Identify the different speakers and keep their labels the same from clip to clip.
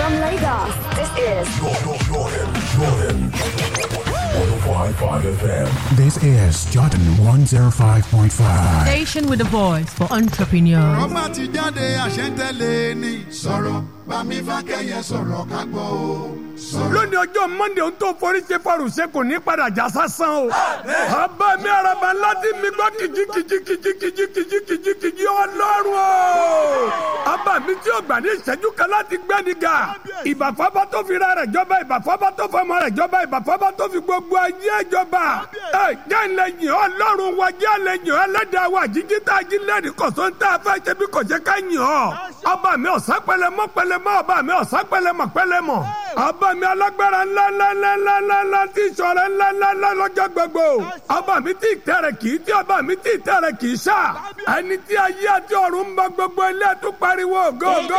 Speaker 1: From Lagos, this is
Speaker 2: Jordan, Jordan, Jordan. 105.5 FM.
Speaker 3: This is Jordan 105.5.
Speaker 4: Station with a voice for entrepreneurs.
Speaker 5: ọba ti jáde àṣẹ́ntẹ́lẹ̀ ni. sọ̀rọ̀ bámi fákẹ́yẹ sọ̀rọ̀ ká gbọ́ o. sọ̀rọ̀.
Speaker 6: lónìí ọjọ́ monday ohun tó forí ṣe fọrùn ṣe kò ní padà já sásán o. ọba mi araba láti mi gbọ́ kìjì kìjì kìjì kìjì kìjì kìjì kìjì ọlọ́run o. ọba mi tí ó gbà ní ìṣẹ́jú kan láti gbẹ́ni ga. ìbàfọ́bá tó fi ra rẹ̀ jọba ìbàfọ́bá tó fọmọ rẹ̀ jọba ìbàfọ́bá tó fi gbogbo ayé jọba. ẹ jẹ́ ìlẹ̀yìn ọlọ́run wa jẹ́ ìlẹ̀yìn ẹlẹ́dàá wa jíjí tá a jí lẹ́rìí kọ̀sọ́ ń tá a fẹ́ ṣe bí kò ṣe ká yìn ọ́. ọba mi ọ̀sán pẹlẹmọ́ pẹlẹmọ́ ọba mi ọ̀sán pẹlẹmọ́ pẹlẹmọ́ ọba mi alágbára ńlá ńlá ńlá ńlá ńlá ńlá tí ìṣọ̀rẹ́ ńlá ńlá ńlá lọ́jọ́ gbogbo ọba mi tí ìtẹ̀rẹ̀ kì í tí ọba mi tí ìtẹ̀rẹ̀ kì í ṣá ẹni tí ayé àti ọ̀run ń bọ gbogbo ilé tó pariwo go go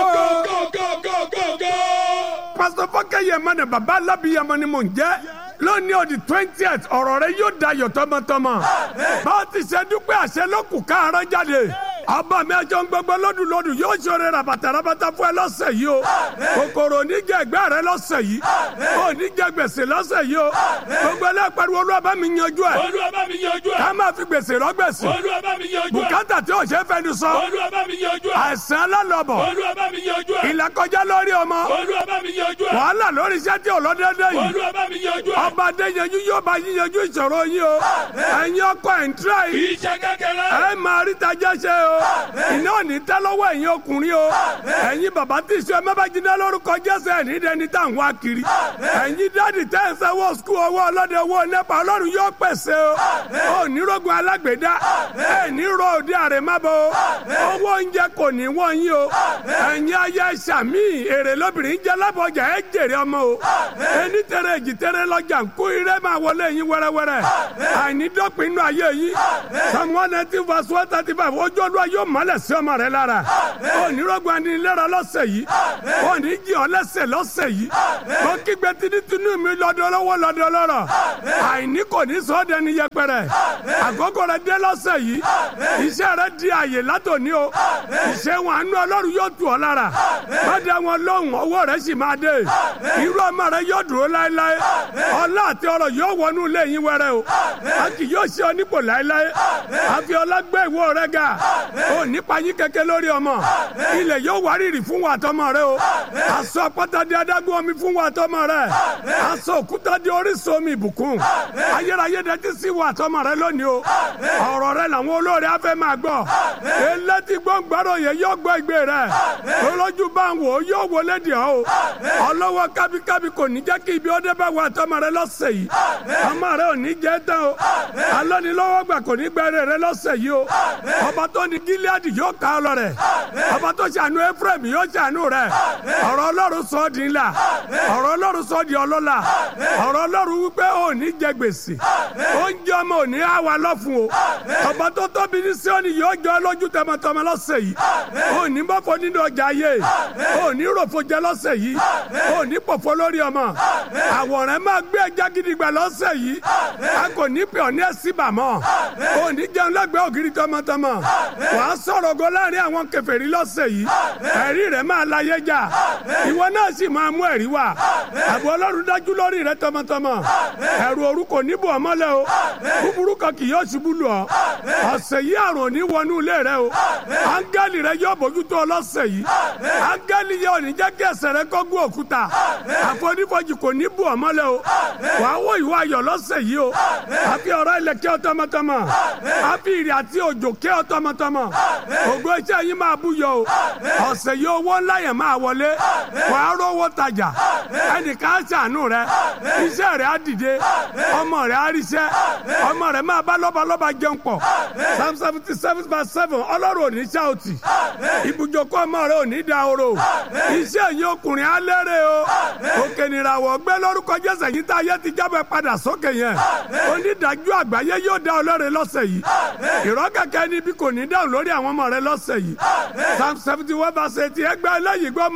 Speaker 6: go go. pásítọ̀ fọ́kẹ́yẹ mọ́nà bàbá alábìyamọ ni mò ń jẹ́ lónìí ọdí twentieth ọ̀rọ̀ rẹ yóò dayọ̀ tọmọtọmọ bá a ti ṣe dúpẹ́ àṣẹ lókù káàárọ̀ jáde ọba mi ẹjọ́ ń gbogbo lọ́dún lọ́dún yóò ṣoore rabata rabata fún ẹ lọ́sẹ̀ yìí o kòkòrò oníjẹ ẹgbẹ́ rẹ lọ́sẹ̀ yìí oníjẹ gbèsè lọ́sẹ̀ yìí o gbogbo ẹlẹ́pẹ̀rù olúwa bá mi yanjú ẹ̀
Speaker 7: Olúwa bá mi yanjú ẹ̀.
Speaker 6: ká máa fi gbèsè rọ gbèsè
Speaker 7: Olúwa bá mi yanjú ẹ̀.
Speaker 6: bùkátà tí ò ṣe é fẹnu sọ
Speaker 7: Olúwa bá mi yanjú ẹ̀.
Speaker 6: àìsàn alálọ̀bọ̀
Speaker 7: Olúwa bá mi yanjú ẹ̀.
Speaker 6: ìlàkọjá lórí ọmọ
Speaker 7: Olúwa bá mi yanjú ẹ̀.
Speaker 6: wàhálà lórí iṣẹ́ tí ò lọ déédéé yìí
Speaker 7: Olúwa bá mi yanjú ẹ̀.
Speaker 6: ọba adéyanjú yóò bá yín yanjú ìṣòro yín o ẹ̀yin ọkọ ẹ̀ ń tíra
Speaker 7: Kì
Speaker 6: yìí
Speaker 7: í ṣe kékeré.
Speaker 6: ẹ máa rí tajà ṣe o iná ò ní tẹ́ lọ́wọ́ ẹ̀yin ọkùnrin o ẹ̀yin bàbá tí ìṣe ẹ má bá jiná lórúkọ jésù ẹ̀ ní dẹni tá à ń wá kiri ẹ̀yin dáàdì tẹ́ ẹ sanwó skul owó ọlọ́dẹ owó nẹ́pà ọlọ́run yóò pèsè o ò ní rogun alágbèédá ẹ̀ ní ro òde àrèmábọ̀ o owó oúnjẹ kò ní wọ́n yín o ẹ̀yin ayé sàmì èrè lóbìnrin jẹ́ lábọ̀jà ẹ̀ jèrè ọmọ o ẹni tẹ̀rẹ̀ èjì tẹ̀rẹ̀ lọ́jà ń kó irẹ́ máa wọlé yín wẹ́rẹ́wẹ́rẹ́ àìní dọ́pin inú ayé yín psalm one nineteen verse one thirty five ojú olúwa yóò mọ́lẹ̀ sí ọmọ rẹ lára onírọ́gbọ̀n anilẹ́ra lọ́sẹ̀ yìí òní jí ọ lẹ́sẹ̀ lọ́sẹ̀ yìí kó kígbe tinútinú mi lọ́dọ̀ lọ́wọ́ lọ́dọ̀ lọ́rọ̀ àìní kò ní sọ ọ́ dẹni yẹpẹrẹ àkókò rẹ dé lọ́sẹ̀ yìí iṣẹ́ rẹ di àyè látòní o iṣẹ́ wọn àánú ọlọ́run yóò tù ọ́ lára má dá wọn lóhùn owó rẹ sì máa dé irú ọmọ rẹ yóò dúró láéláé ọlá àti ọrọ̀ yóò wọnú ilé yín wẹrẹ o a kì yóò ṣe ọ nípò láéláé àfi ọlá gbé ìwọ rẹ ga ò nípa yín kẹ̀kẹ́ lórí ọmọ ilẹ̀ yóò wárìrì fún wa àtọmọ rẹ o aṣọ àpáta di adágún omi fún wa àtọmọ rẹ aṣọ òkúta di orísun omi ìbùkún ayérayé dẹtí sí wa àtọmọ rẹ lónìí o ọ̀rọ̀ rẹ làwọn olóore afẹ́ máa gbọ́ elétí gbọ́ngbọ́rọ̀ yẹn yóò gbọ́ ìgbé rẹ olójú bá ń wò ó yóò wọlé dì ọ́ o ọlọ́wọ́ kábíkábí kò ní jẹ́ kí ibi ọdẹ bá wa àtọmọ rẹ lọ́sẹ̀ yìí ọmọ rẹ ò ní jẹ́ tán o alọ́nilọ́wọ́ gbà kò ní gbẹ́rẹ́ rẹ lọ́sẹ̀ yìí o ọba tó ní gíláàdì yóò ká ọ lọ rẹ ọba tó ṣàánú ephraim yóò ṣàánú rẹ ọ̀rọ̀ ọlọ́run sọ ọ́ di ńlá ọ̀rọ̀ ọlọ́run sọ ọ́ di ọlọ́lá ọ̀rọ̀ ọlọ́run wípé ò ní jẹ gbèsè oúnjẹ ọmọ ò ní á wa lọ́fun o ọba tó tóbi ní síọ́nì yóò jọ ọ́ lójú tọmọtọmọ lọ́sẹ̀ yìí ò ní bọ́fọ nínú ọjà ayé ò ní ròfo jẹ lọ́sẹ̀ yìí ò ní pòfo lórí ọmọ àwòrán máa gbé ẹja gidigba lọ́sẹ̀ yìí a kò ní pè ọ́ ní ẹ̀sìn bàmọ́ ò ní jẹun lẹ́gbẹ̀ẹ́ ògiri tọmọtọmọ wàá sọ̀rọ̀ go láàrin àwọn kèfèrí lọ́sẹ̀ yìí ẹ̀rí rẹ̀ máa láyé jà ìwọ náà sì máa mú ẹ̀rí wá àbò ọlọ́run dájú lórí rẹ̀ tọmọtọmọ ẹ̀rù òru kò ní bò ọ́ mọ́lẹ̀ o búburú kan kì yóò ṣubú lù ọ́ ọ̀sẹ̀ yìí àrùn ò ní wọnú ilé rẹ o áńgẹ́lì rẹ yóò bójútó ọ lọ́sẹ̀ yìí áńgẹ́lì yóò ní jẹ́ kí ẹsẹ̀ rẹ kó gún òkúta àfonífojì kò ní bò ọ́ mọ́lẹ̀ o wàá wò ìwọ ayọ̀ lọ́sẹ̀ yìí o àfi ọ̀rọ̀ ilẹ̀ kí ọ tọmọtọmọ àfi ìrì àti òjò kí ọ tọmọtọmọ ògo iṣẹ́ yín máa búyọ o ọ̀sẹ̀ yìí owó ńlá yẹn máa wọlé wàá rówó tajà ẹnìkan á ṣàánú rẹ iṣẹ́ rẹ á dìde ọmọ rẹ á ríṣẹ́ ọmọ rẹ máa bá lọ́balọ́ba jẹun pọ̀ psalm seventy seven verse seven ọlọ́run ò ní ṣáòtì ibùjókòó ọmọ rẹ ò ní da oro iṣẹ́ yìí ọkùnrin á lérè o òkè nìràwọ̀ gbé lórúkọ jésù yìí tá a yẹ ti jábọ̀ padà sókè yẹn onídàájú àgbáyé yóò dá ọlọ́run lọ́sẹ̀ yìí ìrọ́ kẹ̀kẹ́ níbi kò ní dáhùn lórí àwọn ọmọ rẹ lọ́sẹ̀ yìí psalm seventy one verse eighty ẹgbẹ́ eléyìí gbọ́ ọmọ inú ilé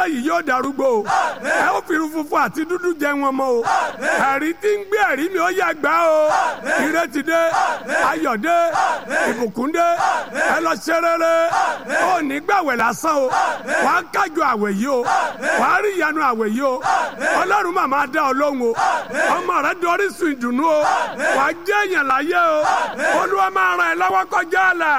Speaker 6: yìí yóò darúgbó o ẹ ó fi irun funfun àti dúdú jẹ wọn mọ́ o ẹ̀rí tí ń gbé ẹ̀rí mi ó yẹ gbà o ìrètí dé ayọ̀ dé ìbùkún dé ẹ lọ ṣe rere ó ní gbàwẹ̀ lásán o wà á kájọ àwẹ̀ yìí o wà á rí ìyanu àwẹ̀ yìí o ọlọ́run màmá dá ọ lóhùn o ọmọ rẹ dorí sun ìdùnnú o wà á jẹ́ èèyàn láyé o olúwa máa ràn ẹ́ lọ́wọ́ kọjá àlà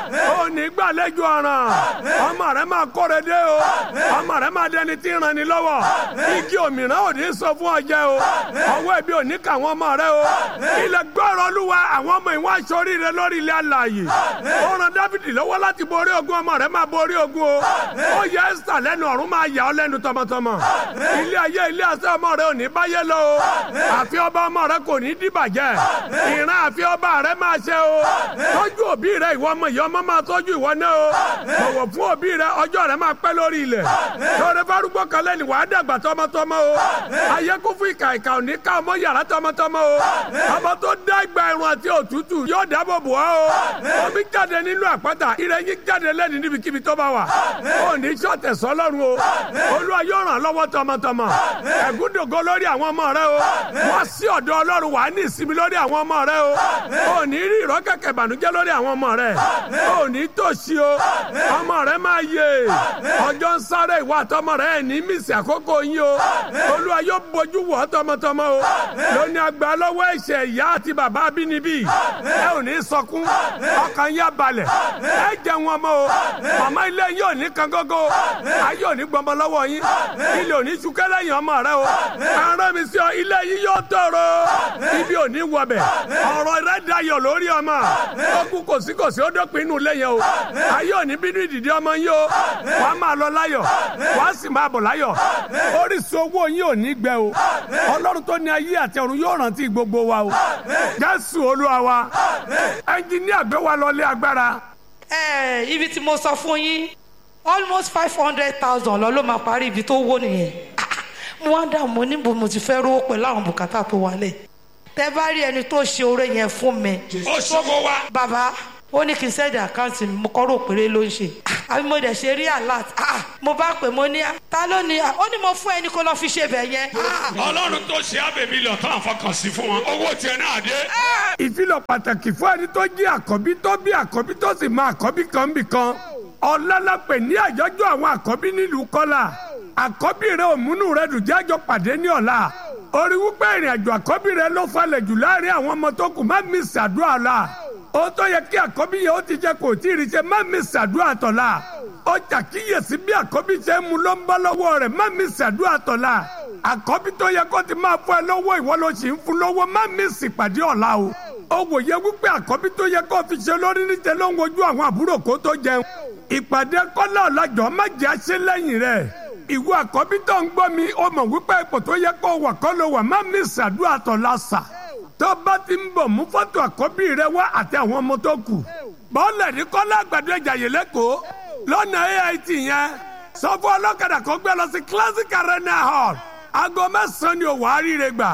Speaker 6: ó ní gbàlejò ọ̀ràn ọmọ rẹ máa kóre dé o ọmọ rẹ máa dẹni tí ń ràn ní lọ́wọ́ igi òmìnira ò ní sọ fún ọjẹ́ o ọwọ́ ẹbí ò ní kà wọ́n ọmọ rẹ o ilẹ̀ gbọ́rọ̀ olúwa àwọn ọmọ ìwọ̀n aṣọ oríire lórí ilẹ̀ alààyè ó ràn dávidi lọ́wọ́ láti borí ogun ọmọ rẹ máa borí ogun o ó yẹ ẹ́sítà lẹ́nu ọ̀run máa yà ọ́ lẹ́nu tọmọtọmọ ilé ayé ilé asẹ́ ọmọ rẹ ò ní báyé lọ o àfi ọba ọmọ rẹ kò ní dìbàjẹ́ ìran àfi ọba rẹ máa ṣe o tọ́jú òbí rẹ ìwọ ọmọ ìyá ọmọ máa tọ́jú ìwọ náà o bọ̀wọ̀ fún òbí rẹ ọjọ́ rẹ máa pẹ́ lórí ilẹ̀ lórí fárúgbó kan lẹ́nu wàá dàgbà tọmọtọmọ o ayé kún fún ìkà ìkà òní ká ọmọ yàrá tọmọtọmọ o ọmọ tó dá ìgbà ẹ̀rùn àti òtútù yóò dáàbò bò ọ́ o omi jáde nínú àpáta ìrẹ́yìn jáde lẹ́nu níbikíbi tó bá wà ó ní sọ́tẹ̀ sọ́lọ́run o olúwa yóò ràn lọ́wọ́ tọmọtọmọ ẹ̀gúndògo lórí àwọn ọmọ rẹ o wá sí ọ̀dọ̀ ọlọ́run wà á ní ìsinmi lórí àwọn ọmọ rẹ o ó ní rí ìrọ́ kẹ̀kẹ́ ìbànújẹ́ lórí àwọn ọmọ rẹ ó ní tòṣì o ọmọ rẹ máa yè ọjọ́ ń sáré ìwà àtọmọ rẹ ẹ̀ ní mísì àkókò yín o olúwa yóò bójú wọ̀ tọmọtọmọ o lóní àgbà lọ́wọ́ ẹ̀ṣẹ̀ ìyá àti bàbá abínibí ẹ ò ní sọkún ọkàn yá balẹ̀ ẹ jẹ wọn mọ́ o màmá ilé yóò ní kan gógó ayé ò ní gbọmọ lọ́wọ́ yín ilé ò ní sukẹ́ lẹ́yìn ọmọ rẹ o arán mi sí ọ ilé yín yóò tọrọ ibi ò ní wọbẹ̀ ọ̀rọ̀ rẹ dayọ̀ lórí ọmọ ọkùn kòsíkòsí ó dópin inú ilé yẹn o ayé ò ní bínú ìdìdí ọmọ yín o wàá máa lọ láyọ̀ wàá sì máa bọ̀ láyọ̀ orísun owó yín ò ní gbẹ o ọlọ́run tó ní ayé àti ọ̀run yóò rántí gbogbo wa o jésù olúwa wa ẹnjìníà gbé wa lọ lé agbára.
Speaker 8: ẹ ibi tí mo sọ fún yín almost five hundred thousand lọ ló máa parí ibi tó wó nìyẹn mo wá dà mo níbo mo ti fẹ́ rówó pẹ̀lú àwọn bùkátà tó wálẹ̀ tẹ bá rí ẹni tó ṣe oore yẹn fún mi
Speaker 7: ó ṣòwò wa.
Speaker 8: bàbá ó ní kí n sẹ́ẹ̀dì àkáǹtì mi mo kọ́ rò péré ló ń ṣe àbí mo dẹ̀ ṣe rí alert ah, mo bá pè mo ní ta ló ní ó ní mo fún ẹni kó lọ fi ṣe bẹ̀ yẹn ah,
Speaker 7: ọlọ́run tó ṣe ábẹ̀bí lọ tó àfọkàn sí fún wọn owó tiẹ̀ náà dé.
Speaker 6: ìfilọ̀ pàtàkì fún ẹni tó jí àkọ́bí tó bí àkọ́bí tó sì máa àkọ́bí kan bì kan ọ̀làlápẹ̀ ní àjọjọ́ àwọn àkọ́bí nílùú kọ́là àkọ́bí rẹ òmùnú rẹ dùn jájọ pàdé ní ọ̀la orí wípé ìrìn àjò àkọ́bí rẹ ló falẹ̀ jù láàrin àwọn ọmọ tó kù má mi ṣàdúrà la ó tó yẹ kí àkọ́bí yẹn ó ti jẹ kò tí ì rí ṣe má mi ṣàdúrà tọ̀la ó ṣàkíyèsí bí àkọ́bí ṣe ń mu ló ń bọ́ lọ́wọ́ rẹ̀ má mi ṣàdúrà tọ̀la àkọ́bí tó yẹ kó ti máa fún ẹ lọ́wọ́ ìwọ ló sì ń fún lọ́wọ́ má mi sì pàdé ọ̀la o ó wòye wípé àkọ́bí tó yẹ kó fi ṣe lórí níṣẹ́ ló ń wojú àwọn àbúrò kó tó jẹun ìpàdé kọ́lá ọ̀làjọ́ má jẹ́ àṣẹ lẹ́yìn rẹ̀ ìwọ àkọ́bí tó ń gbọ́ mi ó mọ̀ wípé ipò tó yẹ kó wà kọ́ ló wà má mi ṣàdúrà tọ̀la sà tó bá ti ń bọ̀ mú fọ́tò àkọ́bí rẹ wá àti àwọn ọmọ tó kù bọ́ọ̀lù ní kọ́lá àgbàdo ìjàyè lẹ́kọ̀ọ́ lọ́nà AIT yẹn sọ fún ọlọ́kadà kó gbé lọ sí classic arena hall aago mẹ́sàn-án ni ò wá ríire gbà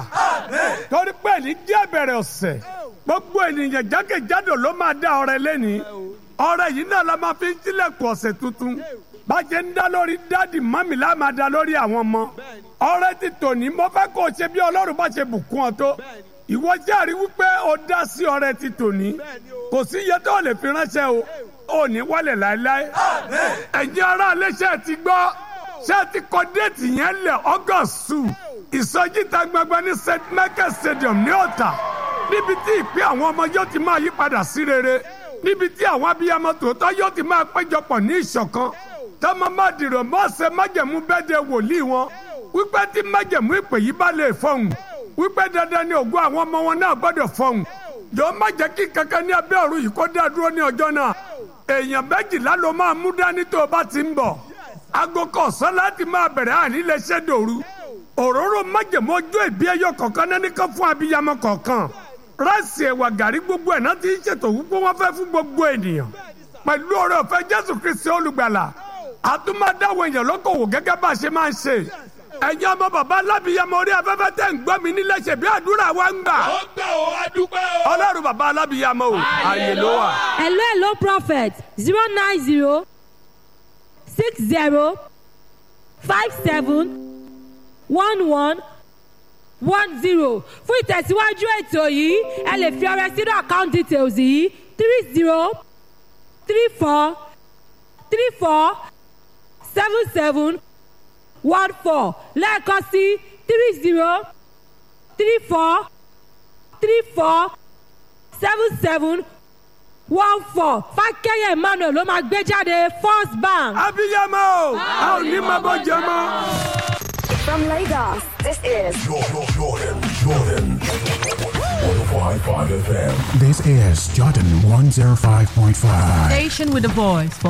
Speaker 6: torí pé ní díẹ̀ bẹ̀rẹ̀ ọ̀sẹ̀ gbogbo ènìyàn jákèjádò ló máa dá ọrẹ lẹ́ni ọrẹ yìí náà la máa fi ń tilẹ̀kùn ọ̀sẹ̀ tuntun bàjẹ́ ń dá lórí dáàdì mọ́mì la máa dá lórí àwọn ọmọ ọrẹ ti tòní mo fẹ́ kó o ṣe bí ọlọ́run bá ṣe bùkún ọ tó ìwọ járe wípé o dá sí ọrẹ ti tòní kò sí iye tó lè fi ránṣẹ́ o ò ní wálẹ̀ láéláé ẹ̀yin ará iléeṣẹ́ ti gbọ́ ṣé ti kọ déètì yẹn lẹ̀ august two ìsọjí ta gbangba ní st michael stadium ní ọ̀tà níbi tí ìpín àwọn ọmọ yóò ti máa yí padà sí rere níbi tí àwọn abiyamọ tòótọ́ yóò ti máa péjọpọ̀ ní ìṣọ̀kan tọ́mọ má dìrò mọ́ọ̀sẹ̀ májẹ̀mú bẹ́ẹ̀dẹ̀ wòlíì wọn wípé tí májẹ̀mú ìpè yìí bá lè fọhùn wípé dandan ni ògùn àwọn ọmọ wọn náà gbọ́dọ̀ fọhùn jọ má jẹ́ kí kankan ní abẹ́ ọ̀run yìí kó dá dúró ní ọjọ́ náà èèyàn méjìlá ló máa mú dání tó o bá ti ń bọ̀ aago kọ̀ọ̀sán láti máa bẹ̀rẹ̀ àní lè ṣe dòru òróró májèmó ojú ìbí ẹyọ kọ̀ọ̀kan náà nìkan fún abiyamọ kọ̀ọ̀kan ráìsì ẹ̀wà gàrí gbogbo ẹ̀ náà ti ń ṣètò wípé wọ́n fẹ́ fún gbogbo ènìyàn pẹ̀lú ọ̀rẹ́ ọ̀fẹ́ jésù kristi olùgbàlà àtúmọ̀dáwọ̀ èèyàn lókòwò gẹ́gẹ́ bá a ṣe máa ń ṣe ẹ̀yin ọmọ bàbá alábìyamọ orí afẹ́fẹ́ tẹ̀ ń gbọ́ mi nílẹ̀ ṣe bí àdúrà wa ń gbà
Speaker 7: ó gbà ó adúpẹ́ ó.
Speaker 6: ọlọ́run bàbá alábìyamọ o ààyè ló wà.
Speaker 9: hello hello prophet zero nine zero six zero
Speaker 4: five seven one one one zero fún ìtẹ̀síwájú ètò yìí ẹ lè fi ọrẹ sínú account details yìí three zero three four three four seven seven one four lẹ́ẹ̀kan sí three zero three four three four seven seven one four fákẹ́yẹ emmanuel ló máa gbé jáde first bank.
Speaker 6: abiyamọ o a ò ní máa bọ́ jẹ mọ́.
Speaker 1: From Lagos, this is
Speaker 2: Jordan, Jordan, Jordan. 105.5 FM.
Speaker 3: This is Jordan 105.5.
Speaker 4: Station with a voice for